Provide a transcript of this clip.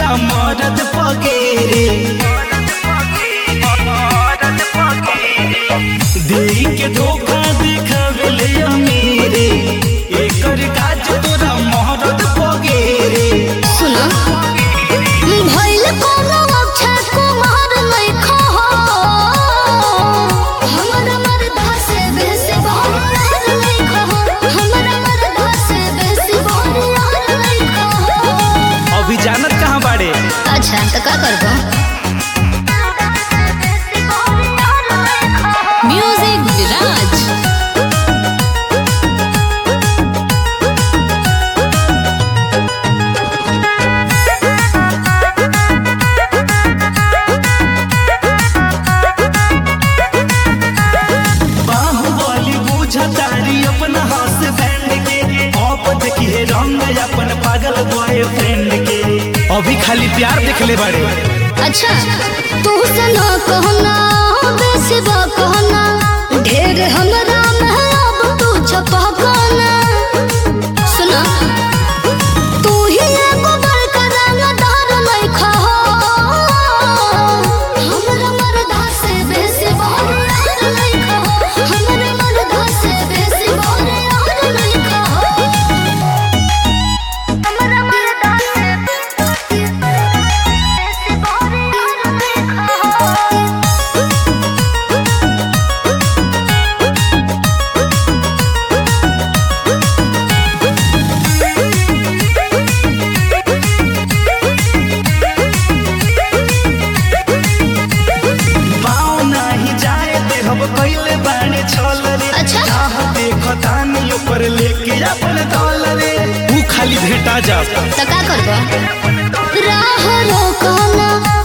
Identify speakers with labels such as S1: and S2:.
S1: तोरा मरद पगेरे देई के धोखा देखावेले अमीरे एकर काज तोरा मरद पगेरे
S2: सुना भइल कोनो अक्षय कुमार लइखा हो हमरा मरदा से बेसी बहरार लइखा हो हमरा मरदा से बेसी बहरार लइखा हो
S1: अभी जानत कहाँ बाड़े
S2: अच्छा तो का करबो म्यूजिक विराज
S1: बाहुबली बुझतारी अपना हाथ बैंड के आप देखिए रंग अपन पागल बॉयफ्रेंड के अभी खाली प्यार देखले बाड़े
S2: अच्छा तू सना कहना बेसी बा कहना ढेर हमरा में अब तू छपा कहना सुना तू ही एगो बड़का रंगदार लइखा हो हमरा मरदा से बेसी बहरार लइखा हो हमरा मरदा से बेसी बहरार लइखा हो हमरा मरदा से बेसी बहरार लइखा हो
S1: पाँव नाही जाए दे हम कैले बाड़े छल रे
S2: अच्छा।
S1: चाह देखतानी ऊपर लेके अपन दल रे तू खाली भेटा जा
S2: तो का करबो राह रोकना